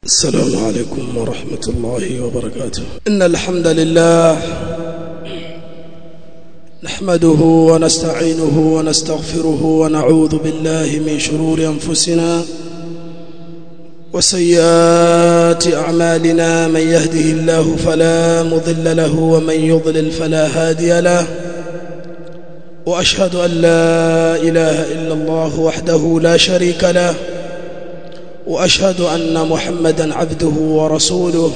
السلام عليكم ورحمة الله وبركاته إن الحمد لله نحمده ونستعينه ونستغفره ونعوذ بالله من شرور أنفسنا وسيئات أعمالنا من يهده الله فلا مضل له ومن يضلل فلا هادي له وأشهد أن لا إله إلا الله وحده لا شريك له واشهد ان محمدا عبده ورسوله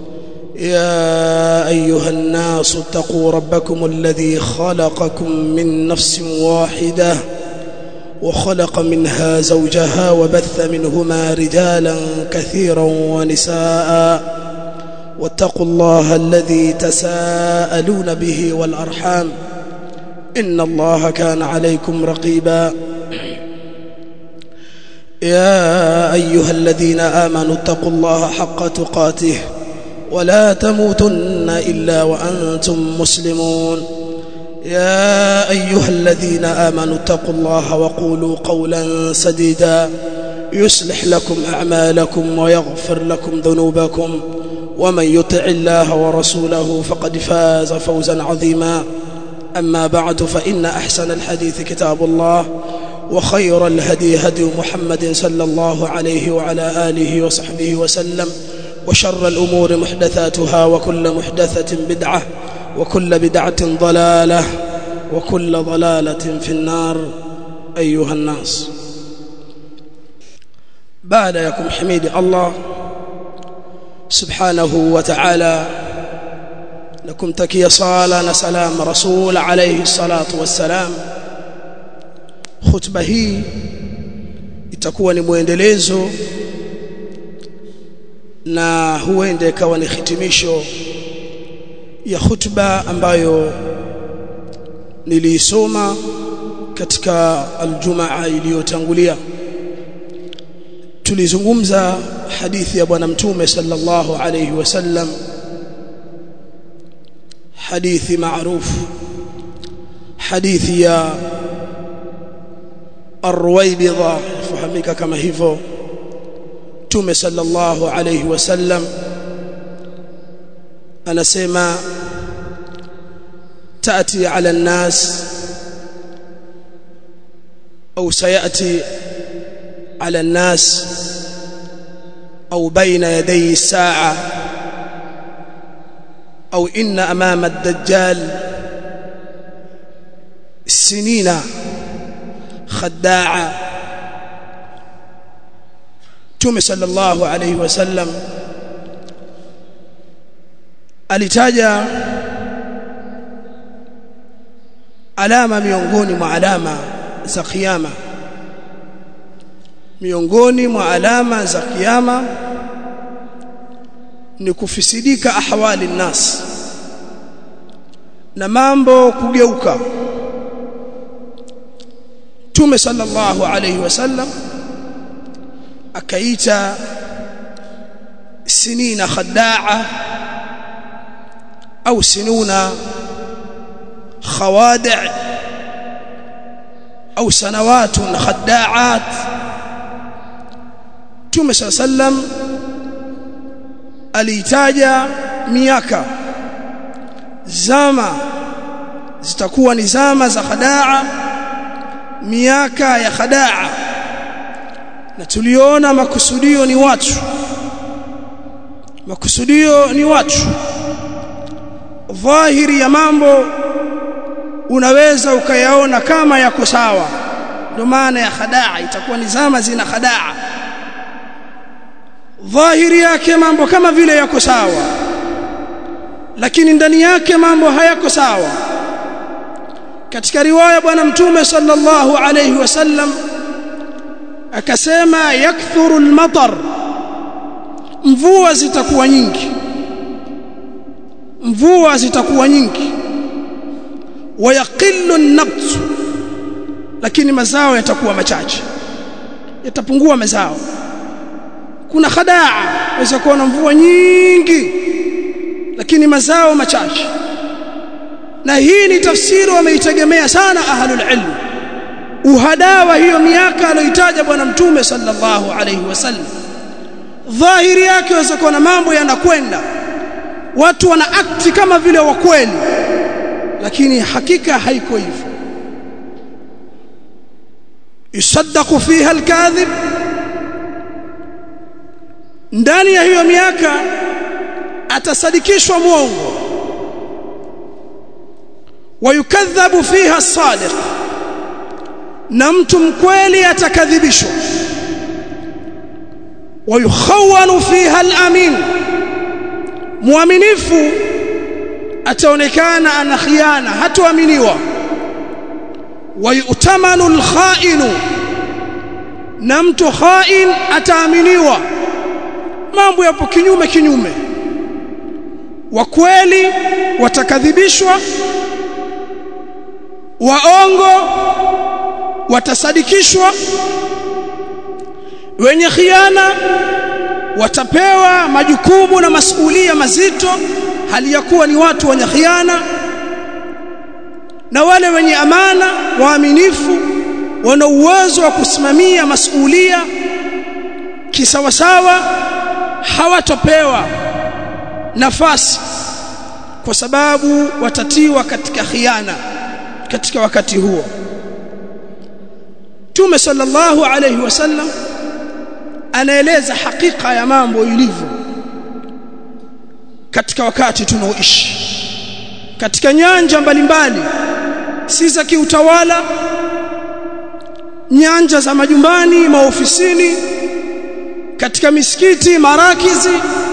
يا ايها الناس اتقوا ربكم الذي خلقكم من نفس واحده وخلق منها زوجها وبث منهما رجالا كثيرا ونساء واتقوا الله الذي تساءلون به والارحام ان الله كان عليكم رقيبا يا ايها الذين امنوا اتقوا الله حق تقاته ولا تموتن الا وانتم مسلمون يا ايها الذين امنوا اتقوا الله وقولوا قولا سديدا يصلح لكم اعمالكم ويغفر لكم ذنوبكم ومن يطع الله ورسوله فقد فاز فوزا عظيما اما بعد فان احسن الحديث كتاب الله وخير الهدي هدي محمد صلى الله عليه وعلى آله وصحبه وسلم وشر الأمور محدثاتها وكل محدثة بدعة وكل بدعة ضلالة وكل ضلالة في النار أيها الناس بعد يكم حميد الله سبحانه وتعالى لكم تكي صالة سلام رسول عليه الصلاة والسلام khutba hii itakuwa ni mwendelezo na huenda ikawa ni hitimisho ya khutba ambayo niliisoma katika aljumaa iliyotangulia tulizungumza hadithi ya bwana mtume sallallahu alayhi wasallam hadithi maarufu hadithi ya الرويبضة فهمك كما hivyo Mtume sallallahu alayhi wasallam anasema تأتي على الناس أو سيأتي على الناس أو بين يدي الساعة أو إن أمام الدجال سنين خداعا Mtume sallallahu alayhi wasallam alitaja alama miongoni mwa alama za kiyama miongoni mwa alama za kiyama ni kufisidika ahwali nas na mambo kugeuka Mtume sallallahu alayhi wasallam akaita sinina khadaa au sinuna khawadi' au sanawatun khadaat Mtume sallam aliitaja miaka zama zitakuwa ni zama za khadaa miaka ya khadaa na tuliona makusudio ni watu makusudio ni watu dhahiri ya mambo unaweza ukayaona kama yako sawa ndio maana ya khadaa itakuwa ni zama zina khadaa dhahiri yake mambo kama vile yako sawa lakini ndani yake mambo hayako sawa katika riwaya bwana mtume sallallahu alayhi wasallam akasema yakthuru almatar mvua zitakuwa nyingi mvua zitakuwa nyingi wayaqillu an-nabt lakini mazao yatakuwa machache yatapungua mazao kuna khadaa waweza kuona mvua nyingi lakini mazao machache na hii ni tafsiri wameitegemea sana ahlul ilm uhadaa wa hiyo miaka aliyoitaja bwana mtume sallallahu alayhi wasallam dhahiri yake waweza kuwa na mambo yanakwenda watu wana akti kama vile wa kweli lakini hakika haiko hivyo yusaddaqu fiha alkadhib ndani ya hiyo miaka atasadikishwa mwongo wayukadhabu fiha sadiq na mtu mkweli atakadhibishwa wayukhawanu fiha alamin muaminifu ataonekana ana khiana hatoaminiwa wayutamanu alkhainu na mtu khain ataaminiwa mambo yapo kinyume kinyume wa kweli watakadhibishwa waongo watasadikishwa wenye khiana watapewa majukumu na masuhulia mazito hali ya kuwa ni watu wenye khiana na wale wenye amana waaminifu wana uwezo wa kusimamia masuhulia kisawasawa hawatopewa nafasi kwa sababu watatiwa katika khiana katika wakati huo Mtume sallallahu alayhi wasallam anaeleza hakika ya mambo ilivyo katika wakati tunaoishi katika nyanja mbalimbali si za kiutawala nyanja za majumbani maofisini katika misikiti marakizi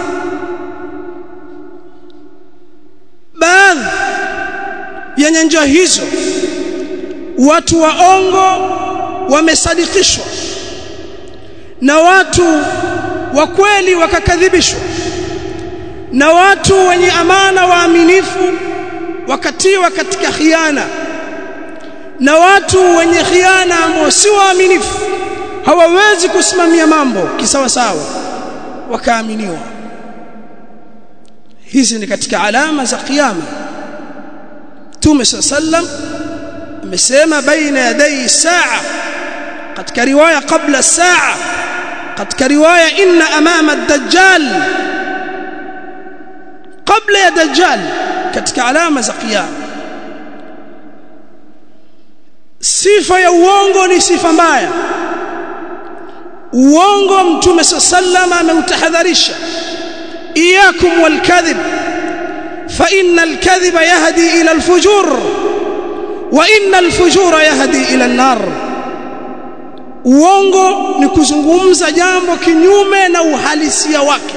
baadhi ya nyanja hizo watu waongo wamesadikishwa na watu wa kweli wakakadhibishwa na watu wenye amana waaminifu wakatiwa katika khiana na watu wenye khiana ambao si waaminifu hawawezi kusimamia mambo kisawa sawa wakaaminiwa hizi ni katika alama za kiyama Mtume sallam amesema baina yaday saa katika riwaya kabla saa katika riwaya inna amama ad-dajjal kabla ya dajjal katika alama za kiyama sifa ya uongo ni sifa mbaya uongo mtume sallam ameutahadharisha iyakum walkadhib fa innal kadhiba yahdi ila alfujur wa innal fujura yahdi ila an-nar uongo ni kuzungumza jambo kinyume na uhalisia wake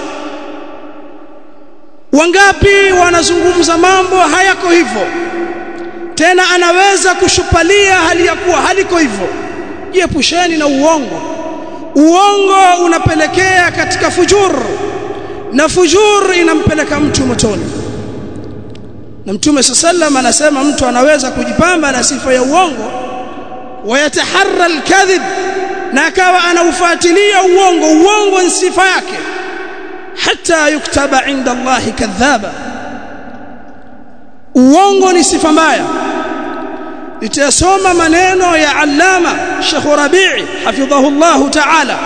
wangapi wanazungumza mambo hayako hivyo tena anaweza kushupalia hali ya kuwa haliko hivyo jiepusheni na uongo uongo unapelekea katika fujur na fujur inampeleka mtu motoni na mtume sallam anasema mtu anaweza kujipamba na sifa ya uongo wayataharra alkadhib na akawa anaufuatilia uongo uongo ni sifa yake hata yuktaba inda Allah kadhaba uongo ni sifa mbaya nitasoma maneno ya allama Sheikh Rabi'i hafidhahu Allah ta'ala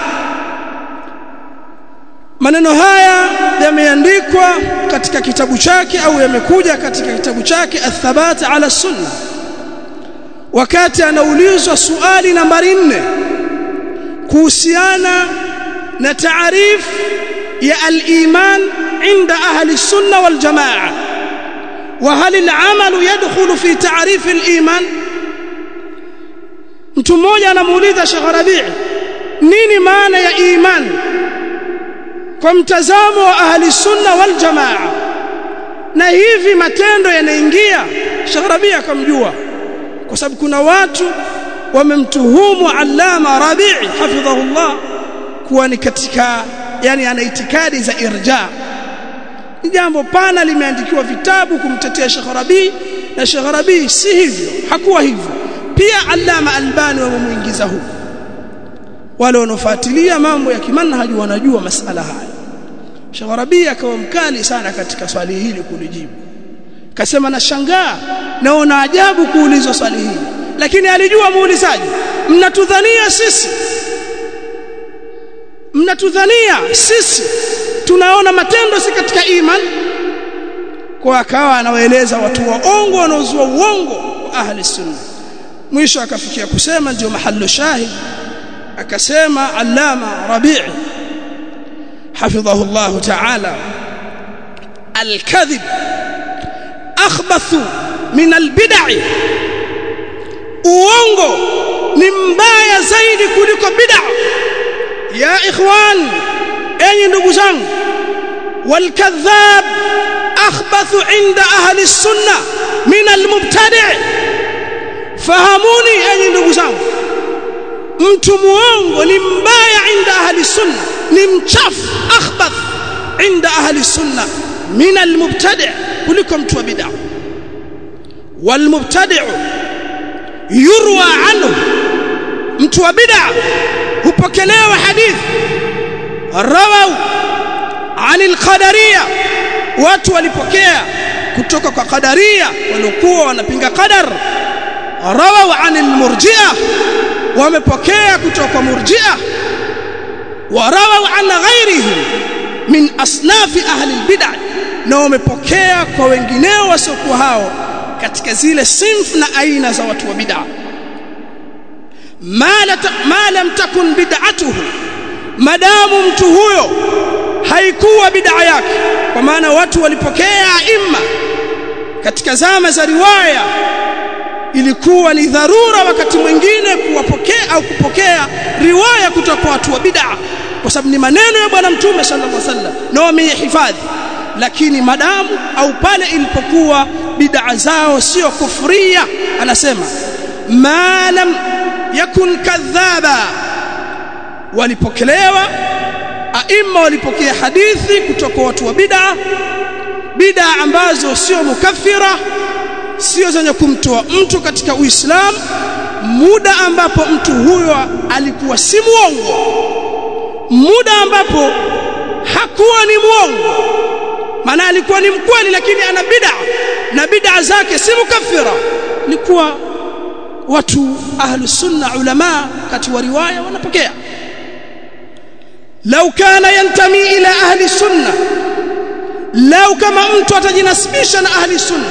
maneno haya yameandikwa katika kitabu chake au yamekuja katika kitabu chake athabat ala sunna wakati anaulizwa swali nambari 4 kuhusiana na taarif ya al-iman inda ahli sunna wal jamaa وهل العمل يدخل في تعريف الإيمان mtu mmoja anamuuliza Sheikh Rabi' nini maana ya iman kwa mtazamo wa ahli sunna wal jamaa na hivi matendo yanaingia Sheikh Rabi' akamjua kwa sababu kuna watu wamemtuhumu Allama Rabi' hafidhahullah kuwa ni katika yani ana itikadi za irja ni jambo pana limeandikiwa vitabu kumtetea Sheikh Rabi na Sheikh Rabi si hivyo hakuwa hivyo pia Allama Albani wamemuingiza huko wale wanaofuatilia mambo ya kimanhaji wanajua masala haya Sheikh Rabi akawa mkali sana katika swali hili kulijibu kasema nashangaa naona ajabu kuulizwa swali hili lakini alijua muulizaji mnatudhania sisi mnatudhania sisi tunaona matendo si katika iman kwa akawa anawaeleza watu waongo wanaozua uongo wa ahli sunna mwisho akafikia kusema ndio mahallu shahid akasema allama rabi' حفظه الله تعالى الكذب أخبث من البدع uongo ni mbaya zaidi kuliko bid'a ya ikhwan enyi ndugu zangu والكذاب أخبث عند أهل السنة من المبتدع fahamuni enyi ndugu zangu mtu muongo ni mbaya inda ahli sunna ni mchafu akhbath inda ahli sunna min almubtadi' kuliko mtu wa bid'a walmubtadi' yurwa anhu mtu wa bid'a hupokelewa hadithi rawau عن القدريه watu walipokea kutoka kwa qadaria waliokuwa wanapinga qadar rawau عن المرجئه wamepokea kutoka kwa murji'a warawau an ghairihim min asnafi ahli albid'ah na wamepokea kwa wengineo wasiokuwa hao katika zile sinf na aina za watu wa bid'ah ma lam takun bid'atuhu madamu mtu huyo haikuwa bid'a yake kwa maana watu walipokea imma katika zama za riwaya ilikuwa ni dharura wakati mwingine kuwapokea au kupokea riwaya kutoka kwa watu wa bid'a kwa sababu ni maneno ya bwana mtume sallallahu alaihi wasallam na wamehifadhi lakini madamu au pale ilipokuwa bid'a zao sio kufria anasema ma lam yakun kadhaba walipokelewa aima walipokea hadithi kutoka kwa watu wa bid'a bid'a ambazo sio mukaffira sio zenye kumtoa mtu katika Uislamu muda ambapo mtu huyo alikuwa si muongo muda ambapo hakuwa ni muongo maana alikuwa ni mkweli lakini ana bid'a na bid'a zake si mukaffira ilikuwa watu ahlu sunna ulama kati wa riwaya wanapokea lau kana yantami ila ahli sunna lau kama mtu atajinasibisha na ahli sunna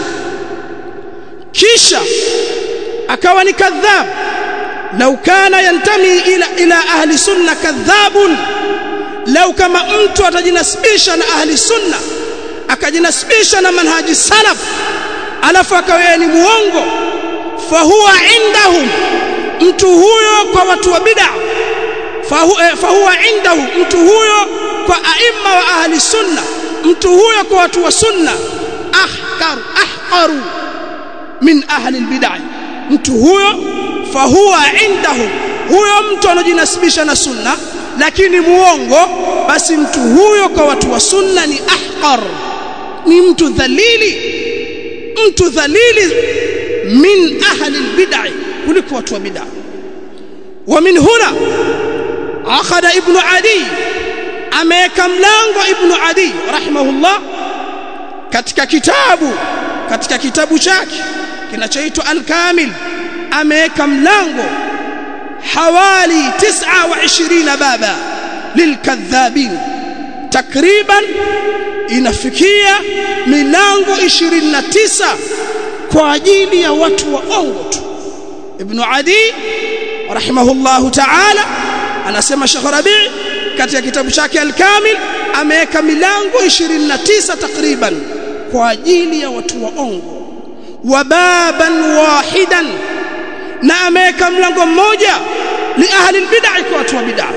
kisha akawa ni kadhab lau kana yantami ila ila ahli sunna kadhabun lau kama mtu atajinasibisha na ahli sunna akajinasibisha na manhaji salaf alafu akawa ni muongo fahuwa indahum mtu huyo kwa watu wa bid'a fahuwa indahum mtu huyo kwa aima wa ahli sunna mtu huyo kwa watu wa sunna ahkaru ahqaru min ahli albid'ah mtu huyo fahuwa indahum huyo mtu anojinasibisha na sunna lakini muongo basi mtu huyo kwa watu wa sunna ni ahqar ni mtu dhalili mtu dhalili min ahli albid'ah kuliko watu wa bid'ah ومن هنا عقد ابن عدي ameweka mlango ibn adi rahimahullah katika kitabu katika kitabu chake kinachoitwa al-kamil ameweka mlango hawali 29 baba lilkadhabin takriban inafikia milango 29 kwa ajili ya watu waongo tu ibn adi rahimahullahu ta'ala anasema Sheikh Rabi' katika kitabu chake al-Kamil ameweka milango 29 takriban kwa ajili ya watu waongo wa baban wahidan na ameweka mlango mmoja li ahli al-bid'ah kwa watu wa bid'ah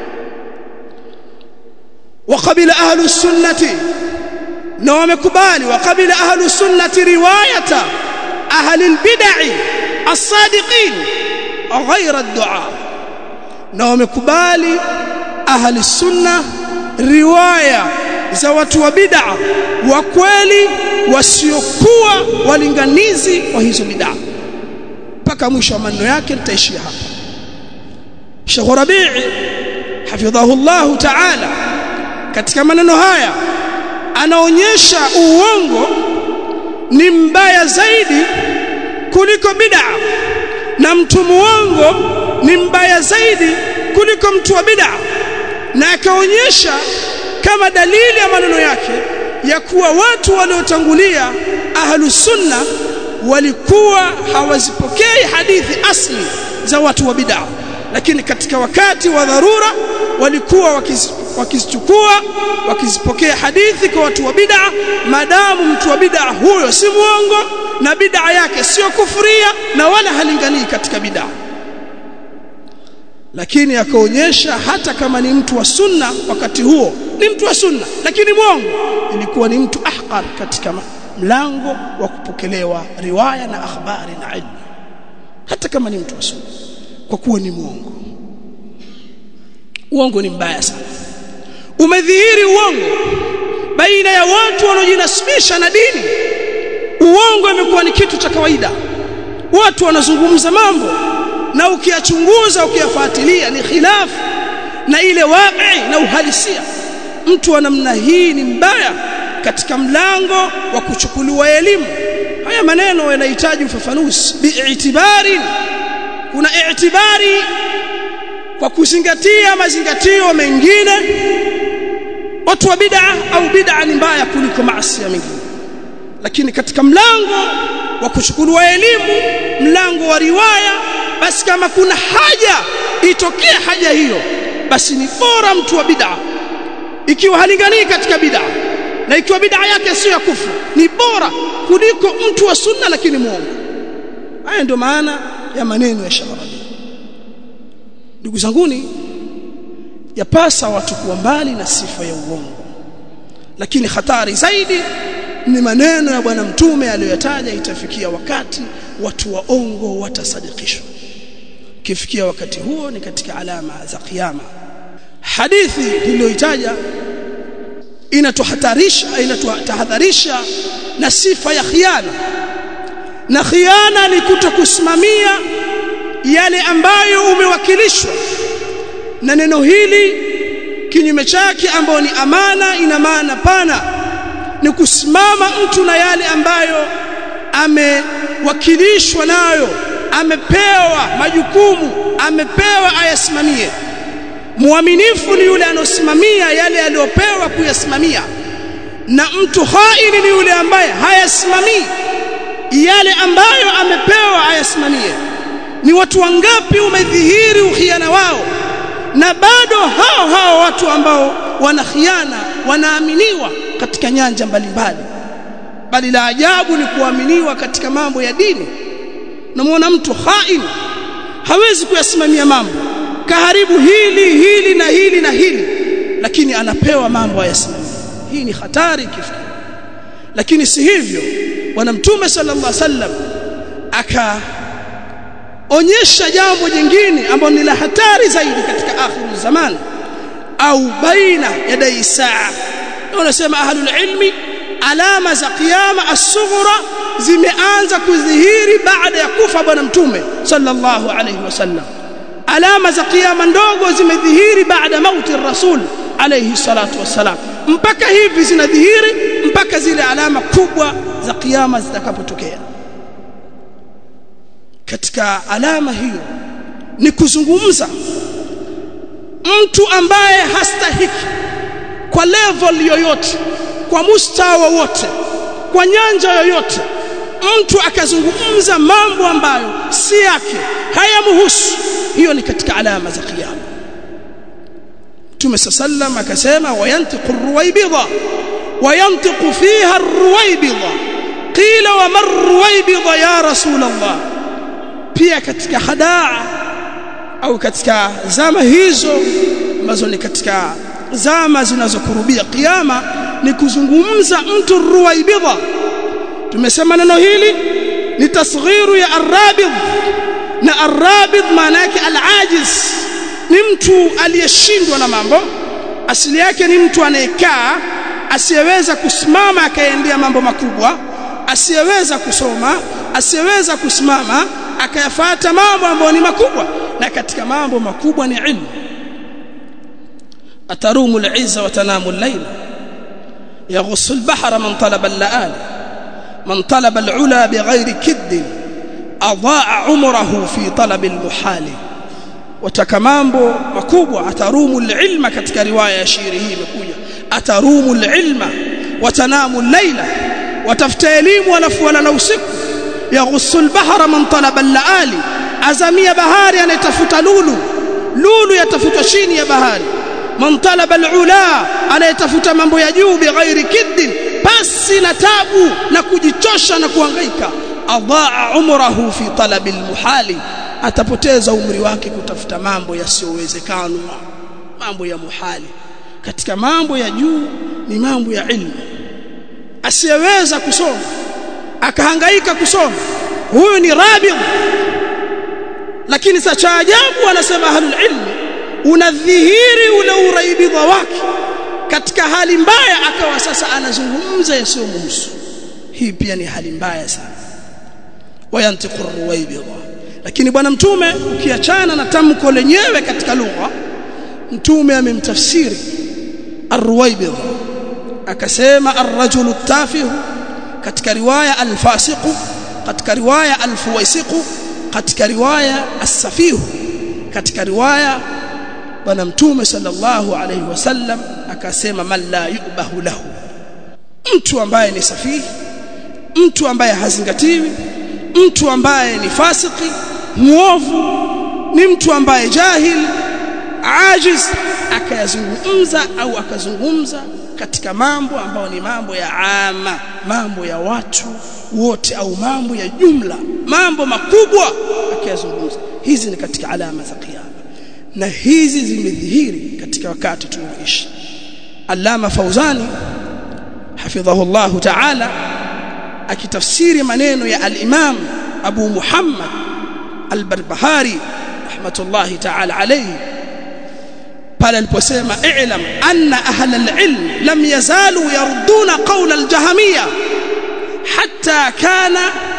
وقبل أهل السنة na wamekubali wakabila ahlu sunnati riwayata ahli albid'i as-sadiqin ghayra ad-du'a na wamekubali ahli sunna riwaya za watu wa bid'a wa kweli wasiokuwa walinganizi wa hizo bid'a mpaka mwisho wa maneno yake nitaishia hapa Sheikh Rabi'i hafidhahu Allah ta'ala katika maneno haya anaonyesha uongo ni mbaya zaidi kuliko bid'a na mtu muongo ni mbaya zaidi kuliko mtu wa bid'a na akaonyesha kama dalili ya maneno yake ya kuwa watu waliotangulia ahlus sunna walikuwa hawazipokei hadithi asli za watu wa bid'a lakini katika wakati wa dharura walikuwa wakizichukua wakizipokea hadithi kwa watu wa bid'a madamu mtu wa bid'a huyo si muongo na bid'a yake sio kufuria na wala halinganii katika bid'a lakini akaonyesha hata kama ni mtu wa sunna wakati huo ni mtu wa sunna lakini mwongo ilikuwa ni mtu ahqar katika mlango wa kupokelewa riwaya na akhbari na ilmu hata kama ni mtu wa sunna kwa kuwa ni mwongo uongo ni mbaya sana umedhihiri uongo baina ya watu wanaojinasibisha na dini uongo imekuwa ni kitu cha kawaida watu wanazungumza mambo na ukiyachunguza ukiyafuatilia ni khilafu na ile waqi na uhalisia mtu wa namna hii ni mbaya katika mlango wa kuchukuliwa elimu haya maneno yanahitaji ufafanuzi bi'itibari kuna i'tibari kwa kuzingatia mazingatio mengine watu wa bid'a au bid'a ni mbaya kuliko maasi mengine lakini katika mlango wa kuchukuliwa elimu mlango wa riwaya basi kama kuna haja itokee haja hiyo basi ni bora mtu wa bid'a ikiwa halinganii katika bid'a na ikiwa bid'a yake sio ya kufu ni bora kuliko mtu wa sunna lakini muongo haya ndio maana ya maneno ya Sharabi ndugu zanguni yapasa watu kuwa mbali na sifa ya uongo lakini hatari zaidi ni maneno ya bwana mtume aliyoyataja itafikia wakati watu waongo watasadikishwa kifikia wakati huo ni katika alama za kiyama hadithi niliyoitaja inatuhatarisha inatutahadharisha na sifa ya khiana na khiana ni kutokusimamia yale ambayo umewakilishwa na neno hili kinyume chake ambayo ni amana ina maana pana ni kusimama mtu na yale ambayo amewakilishwa nayo amepewa majukumu amepewa ayasimamie muaminifu ni yule anosimamia yale aliyopewa kuyasimamia na mtu haini ni yule ambaye hayasimamii yale ambayo amepewa ayasimamie ni watu wangapi umedhihiri ukhiana wao na bado hao hao watu ambao wana khiana wanaaminiwa katika nyanja mbalimbali bali la ajabu ni kuaminiwa katika mambo ya dini namuona mtu hain hawezi kuyasimamia mambo kaharibu hili hili na hili na hili lakini anapewa mambo ayasimamia hii ni hatari kifikiri lakini si hivyo bwana mtume sallallahu alaihi wasallam akaonyesha jambo jingine ambalo ni la hatari zaidi katika akhiru zaman au baina yadai saa wanasema ahlul ilmi alama za kiyama as-sughra zimeanza kudhihiri baada ya kufa bwana mtume sallallahu alayhi wasallam alama za kiyama ndogo zimedhihiri baada mauti rasul alayhi salatu wasalam mpaka hivi zinadhihiri mpaka zile alama kubwa za kiyama zitakapotokea katika alama hiyo ni kuzungumza mtu ambaye hastahiki kwa level yoyote kwa mustawa wote kwa nyanja yoyote mtu akazungumza mambo ambayo si yake hayamhusu hiyo ni katika alama za kiyama Mtume sallam akasema wayantiqu ruwaybidha wayantiqu fiha ruwaybidha qila wa mar ruwaybidha ya rasul Allah pia katika hadaa au katika zama hizo ambazo ni katika zama zinazokurubia kiyama ni kuzungumza mtu ruwaibidha tumesema neno hili ni tasghiru ya arabidh na arabidh maana yake alajiz ni mtu aliyeshindwa na mambo asili yake ni mtu anayekaa asiyeweza kusimama akaendea mambo makubwa asiyeweza kusoma asiyeweza kusimama akayafata mambo ambayo ni makubwa na katika mambo makubwa ni ilmu atarumu al-izza wa tanamu al-layla يغص البحر من طلب اللآل من طلب العلا بغير كد أضاع عمره في طلب المحال wataka mambo makubwa atarumu ilma katika riwaya ya shairi hii imekuja atarumu ilma watanamu laila watafuta elimu alafu wala usiku yaghussu albahra man talaba laali azamia bahari anayetafuta lulu lulu yatafutwa chini ya bahari man talaba alula anayetafuta mambo ya juu bighairi kiddin basi na tabu na kujichosha na kuhangaika adaa umrahu fi talabi almuhali atapoteza umri wake kutafuta mambo yasiyowezekana mambo ya muhali katika mambo ya juu ni mambo ya ilmu asiyeweza kusoma akahangaika kusoma huyu ni rabigh lakini sa cha ajabu anasema ahlul ilmi unadhihiri ule uraibidha wake katika hali mbaya akawa sasa anazungumza yasiyomhusu hii pia ni hali mbaya sana wayantiqu ruwaibidha lakini bwana mtume ukiachana na tamko lenyewe katika lugha mtume amemtafsiri arruwaibidha akasema arrajulu tafihu katika riwaya alfasiqu katika riwaya alfuwaisiqu katika riwaya as-safihu katika riwaya bwana mtume sallallahu alayhi wasallam akasema man la yubahu lahu mtu ambaye ni safihi mtu ambaye hazingatiwi mtu ambaye ni fasiki muovu ni mtu ambaye jahil ajiz akayazungumza au akazungumza katika mambo ambayo ni mambo ya ama mambo ya watu wote au mambo ya jumla mambo makubwa akayazungumza hizi ni katika alama za kiyama na hizi zimedhihiri katika wakati tunaoishi Allama Fauzani hafidhahullahu ta'ala akitafsiri maneno ya al-Imam Abu Muhammad al-Barbahari rahmatullahi ta'ala alayhi pale aliposema i'lam anna ahla al-ilm lam yazalu yarduna qawla al-jahmiyya hatta kana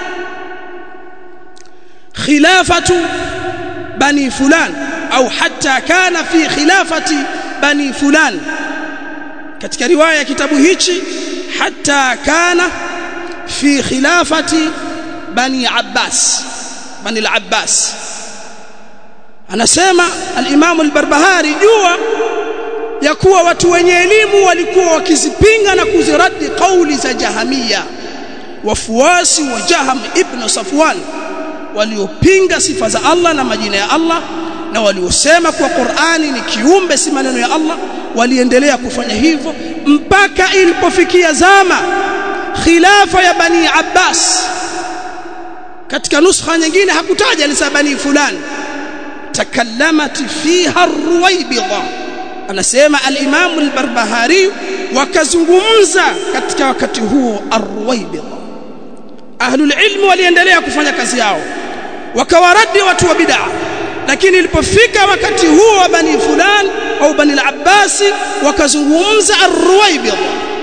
khilafatu bani fulan au hatta kana fi khilafati bani fulan katika riwaya ya kitabu hichi hatta kana fi khilafati bani abbas bani al-abbas anasema al-Imam al-Barbahari jua ya kuwa watu wenye elimu walikuwa wakizipinga na kuziradi kauli za Jahamia wafuasi wa Jaham ibn Safwan waliopinga sifa za Allah na majina ya Allah na waliosema kuwa Qur'ani ni kiumbe si maneno ya Allah waliendelea kufanya hivyo mpaka ilipofikia zama khilafa ya bani Abbas katika nuskha nyingine hakutaja alisema bani fulani takallamat fiha ar-ruwaybidha anasema al-Imam al-Barbahari wakazungumza katika wakati huo ar-ruwaybidha ahlul ilm waliendelea kufanya kazi yao wakawaradi watu wa bid'a lakini ilipofika wakati huo wa bani fulan au bani al-Abbas wakazungumza ar-ruwaybidha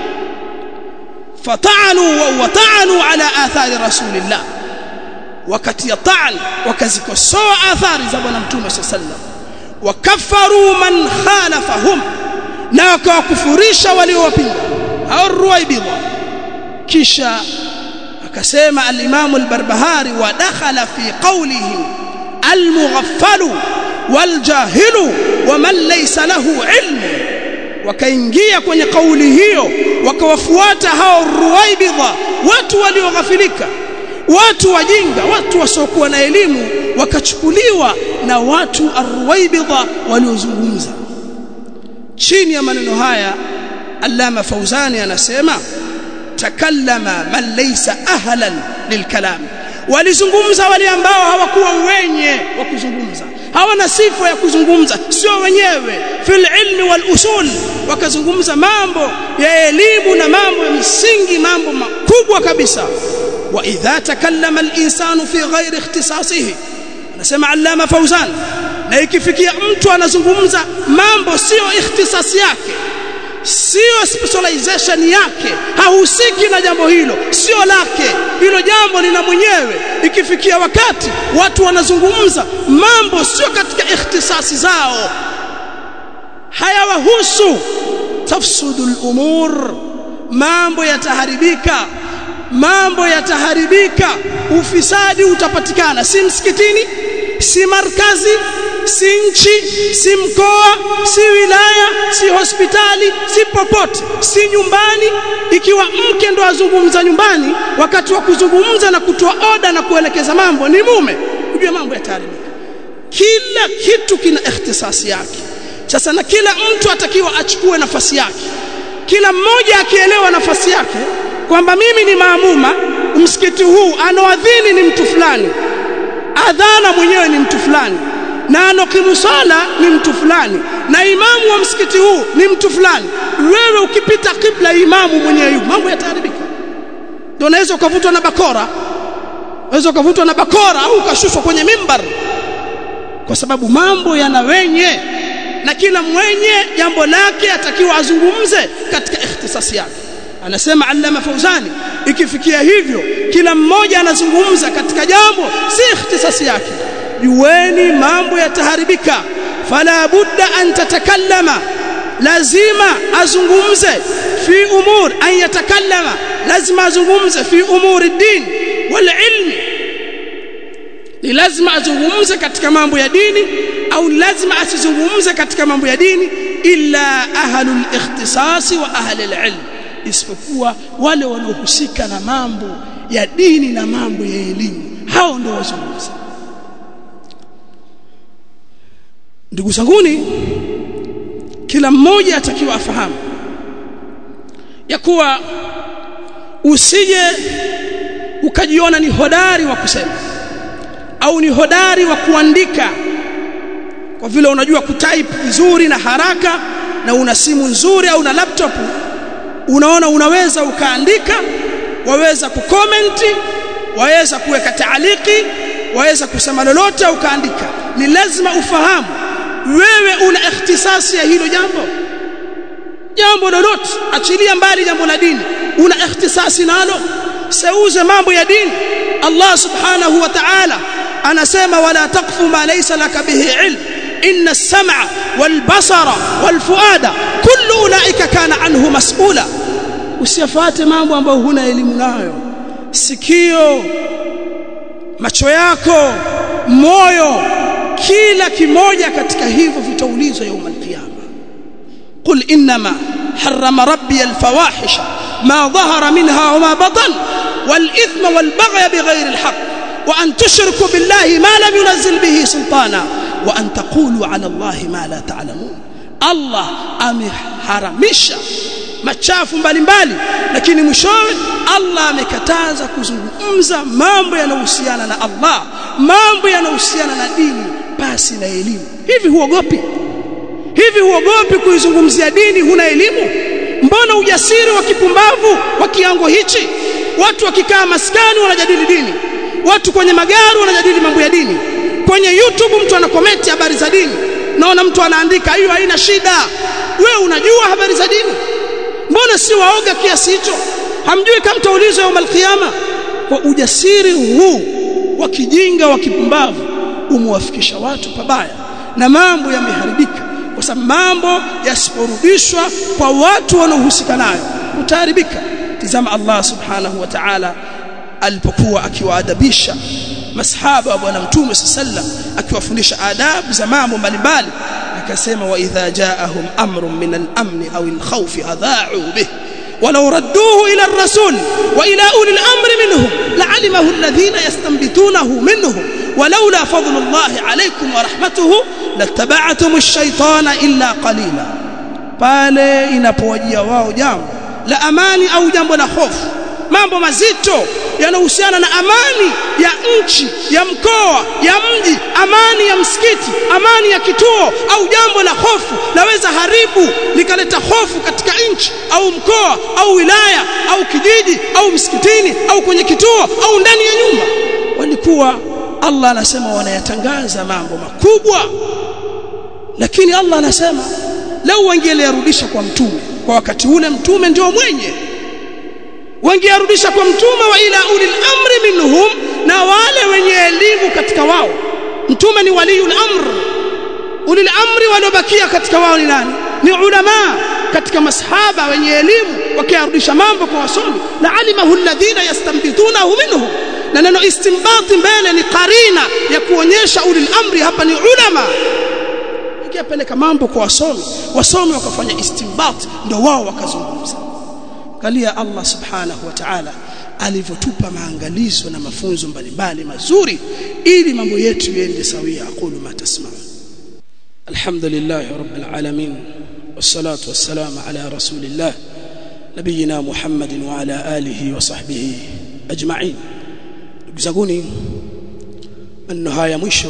fata'anu wa ta'anu ala athari rasulillah wakati ya ta'an wakazikosoa athari za bwana mtume sallam wakafaru man khalafahum na wakawakufurisha waliowapinga hao ruwaibidha kisha akasema al-Imam al-Barbahari wa dakhala fi qawlihi al-mughaffalu wal-jahilu wa man laysa lahu ilmu wakaingia kwenye kauli hiyo wakawafuata hao ruwaibidha watu walioghafilika watu wajinga watu wasiokuwa na elimu wakachukuliwa na watu arwaibidha waliozungumza chini ya maneno haya Allama Fauzani anasema takallama man laysa ahlan lilkalam walizungumza wale ambao hawakuwa wenye wa kuzungumza hawana sifa ya kuzungumza sio wenyewe fil ilmi wal usul wakazungumza mambo ya elimu na mambo ya misingi mambo makubwa kabisa واذا تكلم الانسان في غير اختصاصه anasema allama fauzan na ikifikia mtu anazungumza mambo sio ikhtisasi yake sio specialization yake hahusiki na jambo hilo sio lake hilo jambo lina mwenyewe ikifikia wakati watu wanazungumza mambo sio katika ikhtisasi zao hayawahusu tafsudu al-umur mambo yataharibika mambo yataharibika ufisadi utapatikana si msikitini si markazi si nchi si mkoa si wilaya si hospitali si popote si nyumbani ikiwa mke ndo azungumza nyumbani wakati wa kuzungumza na kutoa oda na kuelekeza mambo ni mume ujue mambo yataharibika kila kitu kina ikhtisasi yake sasa na kila mtu atakiwa achukue nafasi yake kila mmoja akielewa nafasi yake kwamba mimi ni maamuma msikiti huu anoadhini ni mtu fulani adhana mwenyewe ni mtu fulani na anokimu sala ni mtu fulani na imamu wa msikiti huu ni mtu fulani wewe ukipita kibla imamu mwenyewe yupo mambo yataharibika ndio unaweza ukavutwa na bakora unaweza ukavutwa na bakora au ukashushwa kwenye mimbar kwa sababu mambo yana wenye na kila mwenye jambo lake atakiwa azungumze katika ikhtisasi yake anasema allama fauzani ikifikia hivyo kila mmoja anazungumza katika jambo si ikhtisasi yake jueni mambo yataharibika fala budda an tatakallama lazima azungumze fi umur an yatakallama lazima azungumze fi umuri din wal ilmi ni lazima azungumze katika mambo ya dini au lazima asizungumze katika mambo ya dini illa ahlul ikhtisasi wa ahlul ilm isipokuwa wale wanaohusika na mambo ya dini na mambo ya elimu hao ndio wazungumza ndugu zanguni kila mmoja atakiwa afahamu ya kuwa usije ukajiona ni hodari wa kusema au ni hodari wa kuandika kwa vile unajua kutype vizuri na haraka na una simu nzuri au na laptop unaona unaweza ukaandika waweza kukomenti waweza kuweka taaliki waweza kusema lolote ukaandika ni lazima ufahamu wewe una ikhtisasi ya hilo jambo jambo lolote achilia mbali jambo la dini una ikhtisasi nalo seuze mambo ya dini Allah subhanahu wa ta'ala anasema wala taqfu ma laysa laka bihi ilm inna as-sam'a wal basara wal fuada kullu ulaika kana anhu mas'ula usiyafate mambo ambayo huna elimu nayo sikio macho yako moyo kila kimoja katika hivyo vitaulizwa يوم القيامه قل انما حرم ربي الفواحش ما ظهر منها وما بطن والاثم والبغي بغير الحق وان تشركوا بالله ما لم ينزل به سلطانا وان تقولوا على الله ما لا تعلمون الله ameharamisha machafu mbalimbali lakini mwishowe Allah amekataza kuzungumza mambo yanayohusiana na Allah mambo yanayohusiana na dini basi na elimu hivi huogopi hivi huogopi kuizungumzia dini huna elimu mbona ujasiri wa kipumbavu wa kiango hichi watu wakikaa maskani wanajadili dini watu kwenye magari wanajadili mambo ya dini kwenye YouTube mtu anakomenti habari za dini naona mtu anaandika hiyo haina shida wewe unajua habari za dini mbona si waoga kiasi hicho hamjui kama mtaulizwa يوم القيامه kwa ujasiri huu wa kijinga wa kipumbavu umwafikisha watu pabaya na mambo yameharibika kwa sababu mambo yasiporudishwa kwa watu wanaohusika nayo utaharibika tizama Allah subhanahu wa ta'ala alipokuwa akiwaadabisha masahaba wa bwana mtume sallam akiwafundisha adabu za mambo mbalimbali akasema wa idha jaahum amrun min al-amn aw al-khawf adha'u bih ولو ردوه إلى الرسول وإلى أولي الأمر منهم لعلمه الذين يستنبتونه منهم ولولا فضل الله عليكم ورحمته لاتبعتم الشيطان إلا قليلا pale inapowajia wao jambo la amani au jambo la hofu mambo mazito yanahusiana na amani ya nchi ya mkoa ya mji amani ya msikiti amani ya kituo au jambo la hofu laweza haribu likaleta hofu katika nchi au mkoa au wilaya au kijiji au msikitini au kwenye kituo au ndani ya nyumba walikuwa Allah anasema wanayatangaza mambo makubwa lakini Allah anasema lau wangeliyarudisha kwa mtume kwa wakati ule mtume ndio mwenye wangearudisha kwa mtume wa ila ulil amri minhum na wale wenye elimu katika wao mtume ni waliul amr ulil amri waliobakia katika wao ni nani ni ulama katika masahaba wenye elimu wakiarudisha mambo kwa wasomi la alimahu alladhina yastanbitunahu minhum na neno istinbati mbele ni karina ya kuonyesha ulil amri hapa ni ulama ikipeleka mambo kwa wasomi wasomi wakafanya istinbat ndio wao wakazungumza angalia Allah subhanahu wa ta'ala alivyotupa maangalizo na mafunzo mbalimbali mazuri ili mambo yetu yende sawia aqulu ma tasma'un alhamdulillah rabbil alamin wassalatu wassalamu ala rasulillah nabiyina muhammadin wa ala alihi wa sahbihi ajma'in ndugu zanguni maneno haya mwisho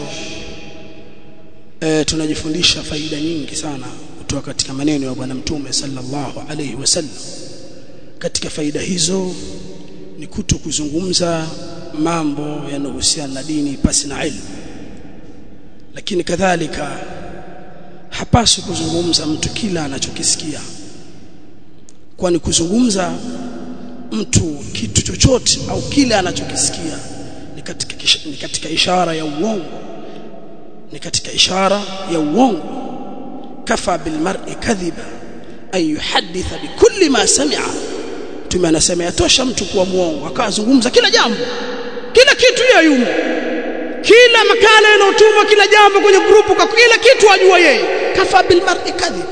e, tunajifundisha faida nyingi sana kutoka katika maneno ya bwana mtume sallallahu alayhi wasallam katika faida hizo ni kuto kuzungumza mambo yanayohusiana na dini pasi na ilmu lakini kadhalika hapaswi kuzungumza mtu kila anachokisikia kwani kuzungumza mtu kitu chochote au kile anachokisikia ni katika ni katika ishara ya uongo ni katika ishara ya uongo kafa bil mar'i kadhiba ay yuhadditha bikulli ma sami'a mtume anasema yatosha mtu kuwa muongo akazungumza kila jambo kila kitu yeye yumo kila makala yanotumwa kila jambo kwenye grupu kwa kila kitu ajua yeye kafa bil mar'i kadhib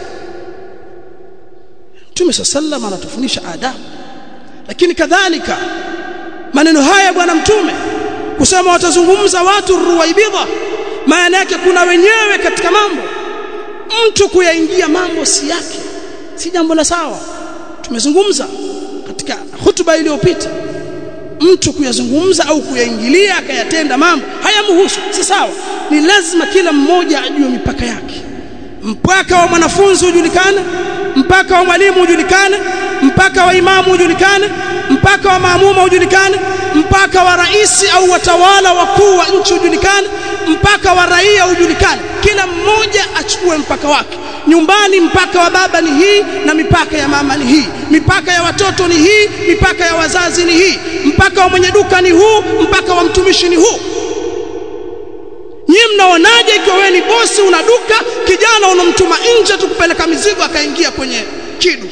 mtume sallallahu anatufundisha adabu lakini kadhalika maneno haya bwana mtume kusema watazungumza watu ruwaibidha maana yake kuna wenyewe katika mambo mtu kuyaingia mambo si yake si jambo la sawa tumezungumza katika hutuba iliyopita mtu kuyazungumza au kuyaingilia akayatenda mambo hayamhusu si sawa ni lazima kila mmoja ajue mipaka yake mpaka wa mwanafunzi ujulikane mpaka wa mwalimu ujulikane mpaka wa imamu ujulikane mpaka wa maamuma ujulikane mpaka wa rais au watawala wakuu wa nchi ujulikane mpaka wa raia ujulikane kila mmoja achukue mpaka wake nyumbani mpaka wa baba ni hii na mipaka ya mama ni hii mipaka ya watoto ni hii mipaka ya wazazi ni hii mpaka wa mwenye duka ni huu mpaka wa mtumishi ni huu nyie mnaonaje ikiwa wewe ni bosi una duka kijana unamtuma nje tukupeleka mizigo akaingia kwenye kidu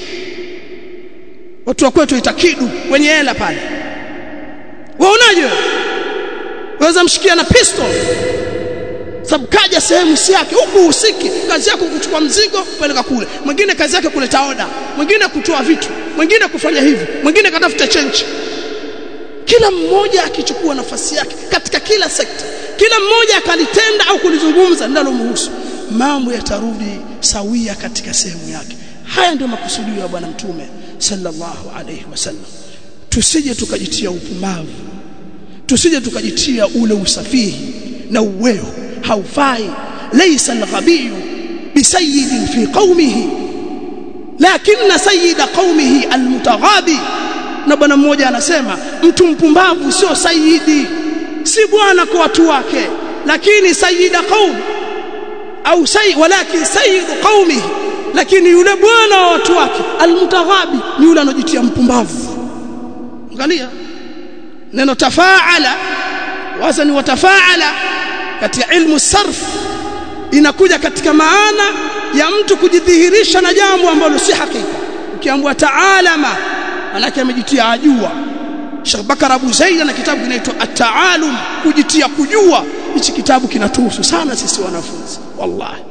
watu wa kwetu ita kidu wenye hela pale waonaje waweza mshikia na pistol sababu kaja sehemu si yake huku usiki kazi yako kuchukua mzigo kupeleka kule mwingine kazi yake kuleta oda mwingine kutoa vitu mwingine kufanya hivi mwingine katafuta chenchi kila mmoja akichukua nafasi yake katika kila sekta kila mmoja akalitenda au kulizungumza linalomhusu mambo yatarudi sawia katika sehemu yake haya ndio makusudio ya bwana mtume sallallahu alayhi wasallam tusije tukajitia upumbavu tusije tukajitia ule usafihi na uweo haufai laysa al-ghabiy bisayyidin fi qaumihi lakinna sayyida qaumihi al-mutaghabi na bwana mmoja anasema mtu mpumbavu sio sayyidi si bwana kwa watu wake lakini sayyida qaum au sayyid walakin sayyidu qaumihi lakini yule bwana wa watu wake al-mutaghabi ni yule anojitia mpumbavu angalia neno tafaala wazani wa tafaala katika ilmu sarf inakuja katika maana ya mtu kujidhihirisha na jambo ambalo si hakika ukiambiwa taalama manake amejitia ajua Sheikh Bakar Abu Zaid na kitabu kinaitwa At-Ta'alum kujitia kujua hichi kitabu kinatuhusu sana sisi wanafunzi wallahi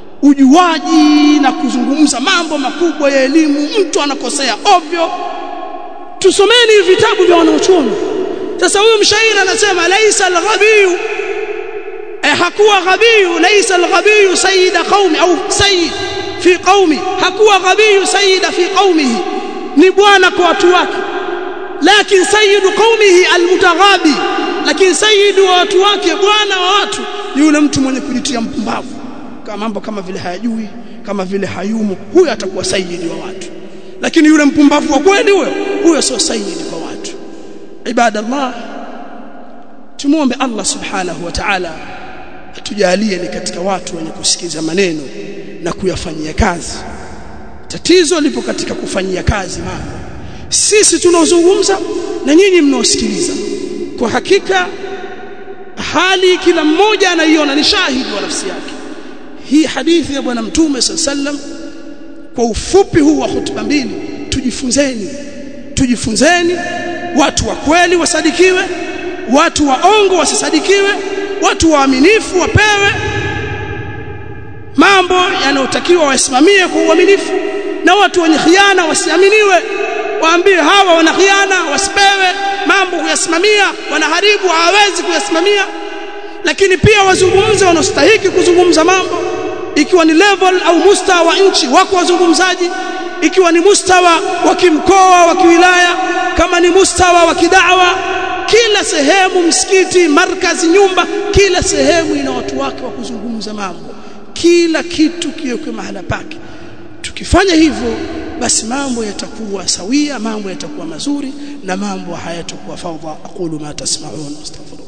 ujuaji na kuzungumza mambo makubwa ya elimu mtu anakosea ovyo tusomeni vitabu vya wanaochuoni sasa huyu mshairi anasema laisa al-ghabiyu eh, hakuwa ghabiyu laisa al-ghabiyu sayyida qaumi au sayyid fi qaumi hakuwa ghabiyu sayyida fi qaumihi ni bwana kwa watu wake lakini sayyidu qaumihi almutaghabi lakini sayyidu wa watu wake bwana wa watu ni yule mtu mwenye kujitia mpumbavu kama mambo kama vile hayajui kama vile hayumo huyo atakuwa sayyidi wa watu lakini yule mpumbavu wa kweli huyo huyo sio sayyidi kwa watu ibadallah tumuombe Allah subhanahu wa ta'ala atujalie ni katika watu wenye kusikiza maneno na kuyafanyia kazi tatizo lipo katika kufanyia kazi mambo sisi tunaozungumza na nyinyi mnaosikiliza kwa hakika hali kila mmoja anaiona ni shahidi wa nafsi yake hii hadithi ya bwana mtume sallam kwa ufupi huu wa hutuba mbili tujifunzeni tujifunzeni watu wa kweli wasadikiwe watu waongo wasisadikiwe watu waaminifu wapewe mambo yanayotakiwa wasimamie kwa uaminifu na watu wenye khiana wasiaminiwe waambie hawa wana khiana wasipewe mambo kuyasimamia wanaharibu hawawezi kuyasimamia lakini pia wazungumze wanaostahiki kuzungumza mambo ikiwa ni level au mustawa wa nchi wako wazungumzaji ikiwa ni mustawa wa kimkoa wa kiwilaya kama ni mustawa wa kidawa kila sehemu msikiti markazi nyumba kila sehemu ina watu wake wa kuzungumza mambo kila kitu kiwekwe mahala pake tukifanya hivyo basi mambo yatakuwa sawia mambo yatakuwa mazuri na mambo hayatakuwa fawdha aqulu ma tasma'un astaghfirullah